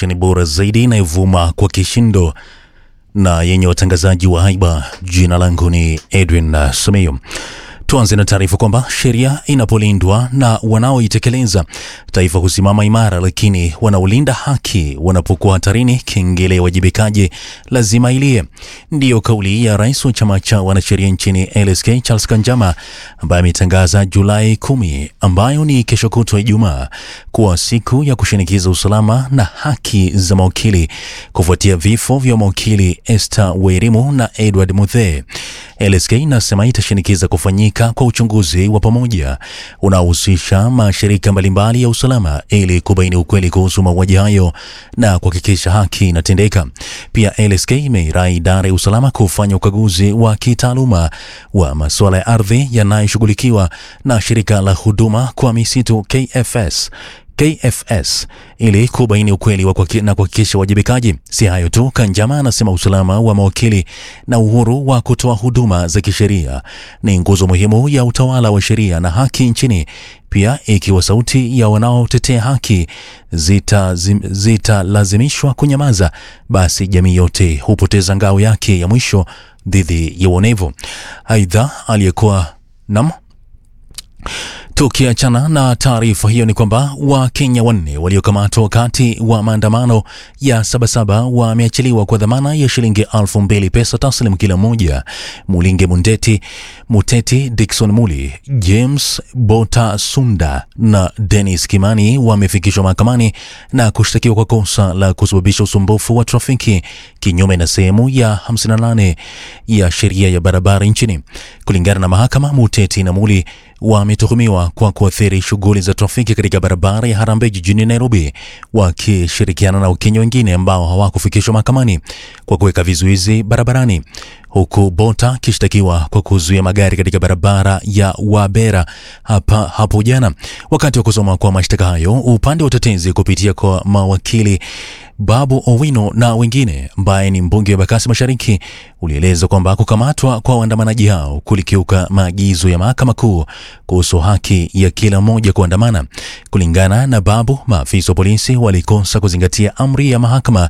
stesheni bora zaidi inayovuma kwa kishindo na yenye watangazaji wa haiba. Jina langu ni Edwin uh, Simiyu. Tuanze na taarifa kwamba sheria inapolindwa na wanaoitekeleza, taifa husimama imara, lakini wanaolinda haki wanapokuwa hatarini, kengele ya wajibikaji lazima ilie. Ndiyo kauli ya rais wa chama cha wanasheria nchini LSK Charles Kanjama, ambaye ametangaza Julai kumi, ambayo ni kesho kutwa Ijumaa, kuwa siku ya kushinikiza usalama na haki za mawakili kufuatia vifo vya mawakili Esther Wairimu na Edward Muthee. LSK inasema itashinikiza kufanyika kwa uchunguzi wa pamoja unaohusisha mashirika mbalimbali ya usalama ili kubaini ukweli kuhusu mauaji hayo na kuhakikisha haki inatendeka. Pia LSK imeirai idara ya usalama kufanya ukaguzi wa kitaaluma wa masuala ya ardhi yanayoshughulikiwa na shirika la huduma kwa misitu KFS KFS ili kubaini ukweli wa kwaki, na kuhakikisha uwajibikaji. Si hayo tu, Kanjama anasema usalama wa mawakili na uhuru wa kutoa huduma za kisheria ni nguzo muhimu ya utawala wa sheria na haki nchini. Pia ikiwa sauti ya wanaotetea haki zitalazimishwa zita kunyamaza, basi jamii yote hupoteza ngao yake ya mwisho dhidi ya uonevu. Aidha, aliyekuwa nam Tukiachana na taarifa hiyo ni kwamba Wakenya wanne waliokamatwa wakati wa maandamano ya Sabasaba wameachiliwa kwa dhamana ya shilingi elfu mbili pesa taslim kila mmoja. Mulinge Mundeti, Muteti Dickson Muli, James Bota Sunda na Dennis Kimani wamefikishwa mahakamani na kushtakiwa kwa kosa la kusababisha usumbufu wa trafiki kinyume na sehemu ya 58 ya sheria ya barabara nchini. Kulingana na mahakama, Muteti na Muli wametuhumiwa kwa kuathiri shughuli za trafiki katika barabara ya Harambee jijini Nairobi, wakishirikiana na Wakenya wengine ambao hawakufikishwa mahakamani kwa kuweka vizuizi barabarani, huku Bota akishtakiwa kwa kuzuia magari katika barabara ya Wabera hapa hapo jana. Wakati wa kusoma kwa mashtaka hayo, upande wa utetezi kupitia kwa mawakili Babu Owino na wengine ambaye ni mbunge wa Bakasi Mashariki ulieleza kwamba kukamatwa kwa waandamanaji hao kulikiuka maagizo ya mahakama kuu kuhusu haki ya kila mmoja kuandamana. Kulingana na Babu, maafisa wa polisi walikosa kuzingatia amri ya mahakama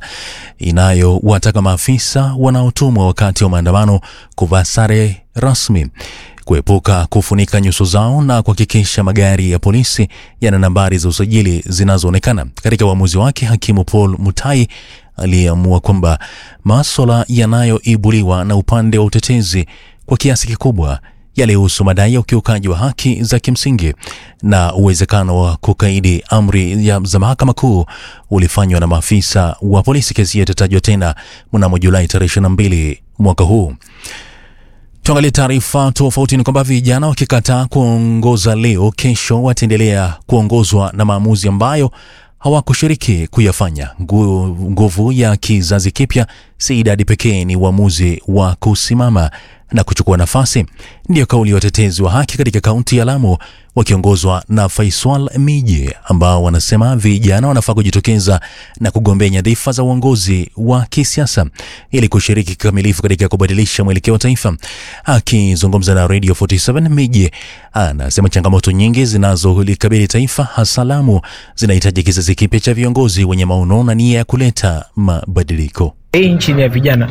inayowataka maafisa wanaotumwa wakati wa maandamano kuvaa sare rasmi kuepuka kufunika nyuso zao na kuhakikisha magari ya polisi yana nambari za usajili zinazoonekana. Katika uamuzi wake, hakimu Paul Mutai aliyeamua kwamba maswala yanayoibuliwa na upande wa utetezi kwa kiasi kikubwa yalihusu madai ya ukiukaji wa haki za kimsingi na uwezekano wa kukaidi amri ya za mahakama kuu ulifanywa na maafisa wa polisi. Kesi hiyo itatajwa tena mnamo Julai tarehe 22 mwaka huu. Tuangalie taarifa tofauti. Ni kwamba vijana wakikataa kuongoza leo, kesho wataendelea kuongozwa na maamuzi ambayo hawakushiriki kuyafanya. Nguvu ya kizazi kipya si idadi pekee, ni uamuzi wa kusimama na kuchukua nafasi. Ndiyo kauli ya watetezi wa haki katika kaunti ya Lamu wakiongozwa na Faisal Miji, ambao wanasema vijana wanafaa kujitokeza na kugombea nyadhifa za uongozi wa kisiasa ili kushiriki kikamilifu katika kubadilisha mwelekeo wa taifa. Akizungumza na Radio 47, Miji anasema changamoto nyingi zinazolikabili taifa hasa Lamu zinahitaji kizazi kipya cha viongozi wenye maono na nia ya kuleta mabadiliko. Hii nchi ni ya vijana,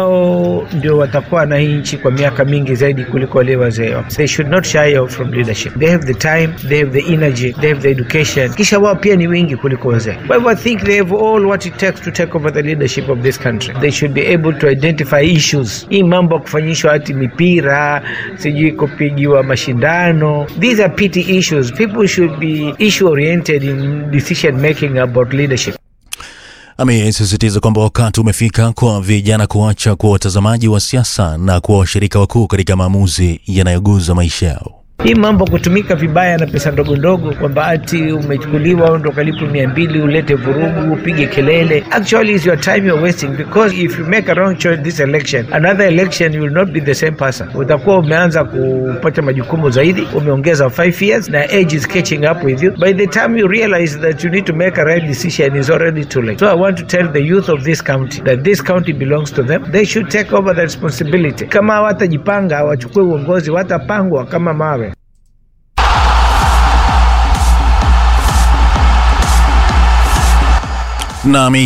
wao ndio watakuwa na hii nchi kwa miaka mingi zaidi kuliko wale wazee. They should not shy off from leadership. They have the time, they have the energy, they have the education. Kisha wao pia ni wengi kuliko wazee. Kwa hivyo I think they have all what it takes to take over the leadership of this country. They should be able to identify issues. Hii mambo ya kufanyishwa hati mipira, sijui kupigiwa mashindano. These are petty issues. People should be issue oriented in decision making about leadership. Amesisitiza kwamba wakati umefika kwa vijana kuacha kuwa watazamaji wa siasa na kuwa washirika wakuu katika maamuzi yanayoguza maisha yao. Hii mambo kutumika vibaya na pesa ndogo ndogo, kwamba ati umechukuliwa ndo kalipo mia mbili ulete vurugu upige kelele. Actually is your time you're wasting because if you make a wrong choice this election another election you will not be the same person. Utakuwa umeanza kupata majukumu zaidi, umeongeza 5 years na age is catching up with you. By the time you realize that you need to make a right decision is already too late. So I want to tell the youth of this county that this county belongs to them. They should take over the responsibility. Kama hawatajipanga wachukue uongozi, watapangwa kama mawe. Nami